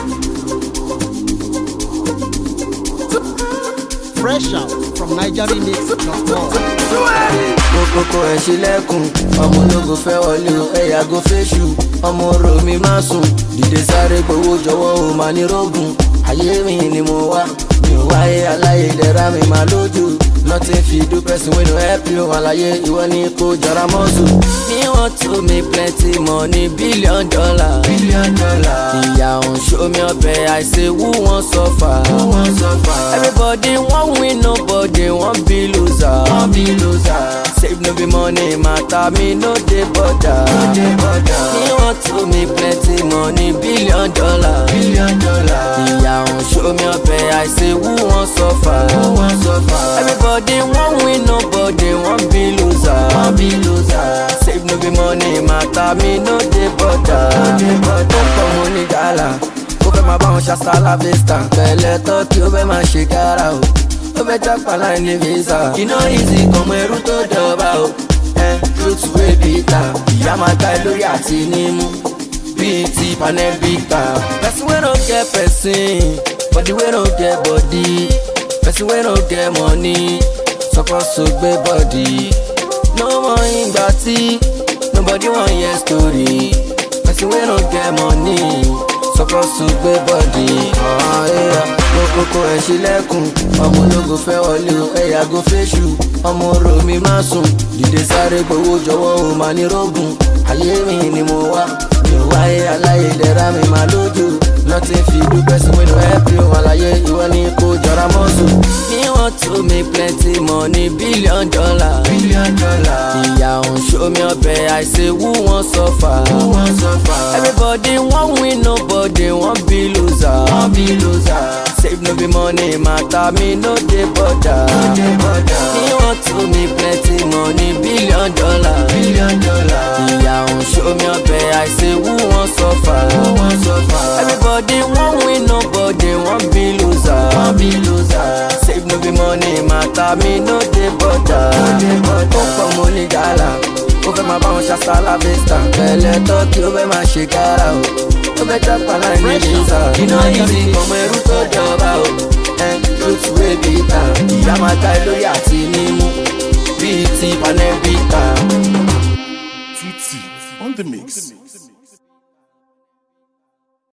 Fresh out from NigerRemix.com. kókókó ẹ̀ ṣílẹ̀kùn ọmọ ológo fẹ́ wọlé o ẹ yàgò fẹ́ṣù ọmọ orò mi má sùn dìde sáré gbowó jọ̀wọ́ o máa ní rógùn ayé mi ni mo wá mi ò wáyé aláyé dẹ̀ra mi máa lójú nothing fit do person wey no help you àlàyé ìwọ ni kò jọra mọ́sù. me want to make plenty money billion dollar. billion dollar. ìyá òun ṣó mi ọbẹ̀ I say who wan suffer. who wan suffer. everybody wan win nobody wan be loser. wan be loser. save no be money matter me no dey bother. no dey bother. me want to make plenty money billion dollar. billion dollar. ìyá òun ṣó mi ọbẹ̀ I say who wan suffer. who wan suffer. everybody wan win nobody wan be loser. wan be loser. save no be money matter me no dey bother. no dey bother. ó pọ̀ mo ní gàlà ó fẹ́ máa bá wọn ṣàṣà láfẹ́sítà pẹ̀lẹ́ tọ́kì ó fẹ́ máa ṣe kára o ó fẹ́ jápa láì ní visa iná easy kọmọ ẹrú tó dọ̀ba o ẹ truth wey bitter ìyá máa gbá ẹ lórí àti nímú bíi ti panẹ́bíkà person wey no get person body wey no get body person wey no get money suppose to gbé body no mọ ìgbà tí nobody wan hear story person wey no get money suppose to gbé bọ́dì. kókókó ẹ̀ ṣílẹ̀kùn ọmọ ológo fẹ́ wọlé o ẹ yàgò fẹ́ṣù ọmọ orò mi má sùn dìde sáré gbowó jọ̀wọ́ o máa ní rógùn ayé mi ni mo wá mi ò wáyé aláyé dẹ̀ra mi máa lójú nothing fit do person wey no help you àlàyé ìwọ ni kò jọra mọ́sù. me want to make plenty money billion dollar. billion dollar. ìyá òun ṣó mi ọbẹ̀ I say who wan suffer. who wan suffer. everybody wan win nobody wan be loser. wan be loser. save no be money matter me no dey bother. no dey bother. me want to make plenty money billion dollar. billion dollar. ìyá òun ṣó mi ọbẹ̀ I say who wan suffer. who wan suffer. everybody wan win nobody wan be loser. wan be loser. save no be money matter me no dey bother. no dey bother. ó pọ̀ mo ní gàlà ó fẹ́ máa bá wọn ṣàṣà láfẹ́sítà pẹ̀lẹ́ tọ́kì ó fẹ́ máa ṣe kára o ó fẹ́ jápa láì ní visa iná ìsìn ọmọ ẹrú tó jọba o ẹ truth wey bitter ìyá máa ta ẹ lórí àti nímú bíi ti panẹ́bíkà. Tutti on the mix.